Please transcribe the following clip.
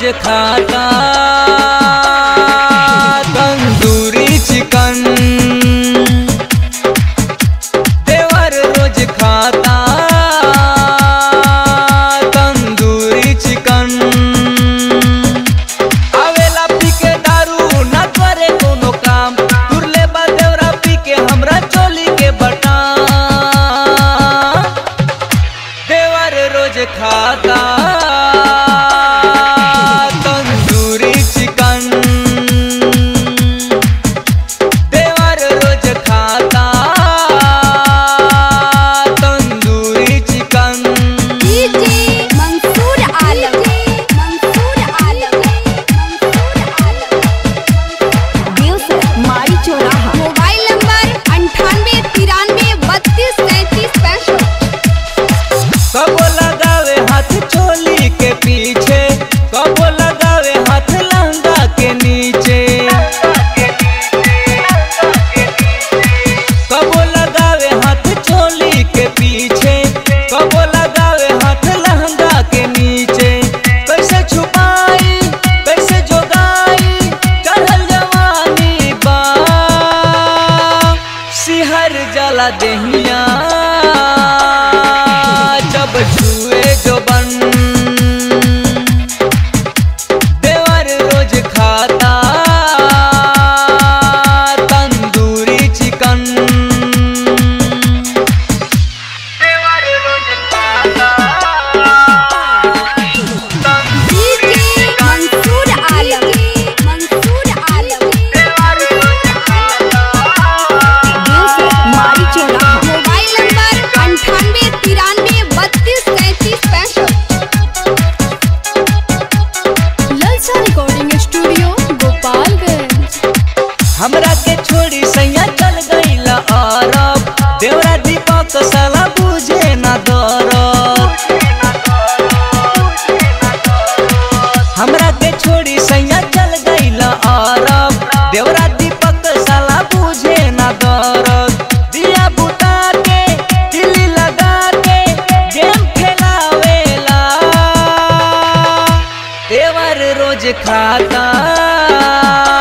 खाता तंदूरी चिकन देवर रोज खाता तंदूरी चिकन आवेला पी के दारू न करे कोनो काम तुरले बा देवरा पी के हमरा चोली के बटाम देवर रोज खाता तंदूरी चिकन देवर रोज खाता tandoori chicken DJ Mansoor Alam Mansoor Alam Mansoor Alam music माई चौराहा मोबाइल नंबर अंठानवे तिरानवे बत्तीस तैतीस पैंसठ कबो लगावे हाथ चोली के पीछे कबो लगावे हाथ लहंगा के नीचे कबो लगावे हाथ चोली के पीछे कबो लगावे हाथ लहंगा के नीचे कैसे छुपाई कैसे जोगाई चढ़ल जवानी बा सिहर जला देहिया जब छुए जो बन देवर रोज खाता तंदूरी चिकन देवर रोज खाता डीजे मंसूर आलम मंसूर आलम म्यूजिक माई चौराहा मोबाइल नंबर अंठानवे तिरानवे बत्तीस तैतीस पैंसठ ललसा रिकॉर्डिंग स्टूडियो गोपालगंज हमरा के छोड़ी सैया चल गईला अरब देवरा दीपक साला बुझे ना दरद हमरा के छोड़ी सैया चल गईला अरब देवरा दीपक साला बुझे ना दरद दिया बुता के तिली लगा के गेम खेलावेला देवर रोज खाता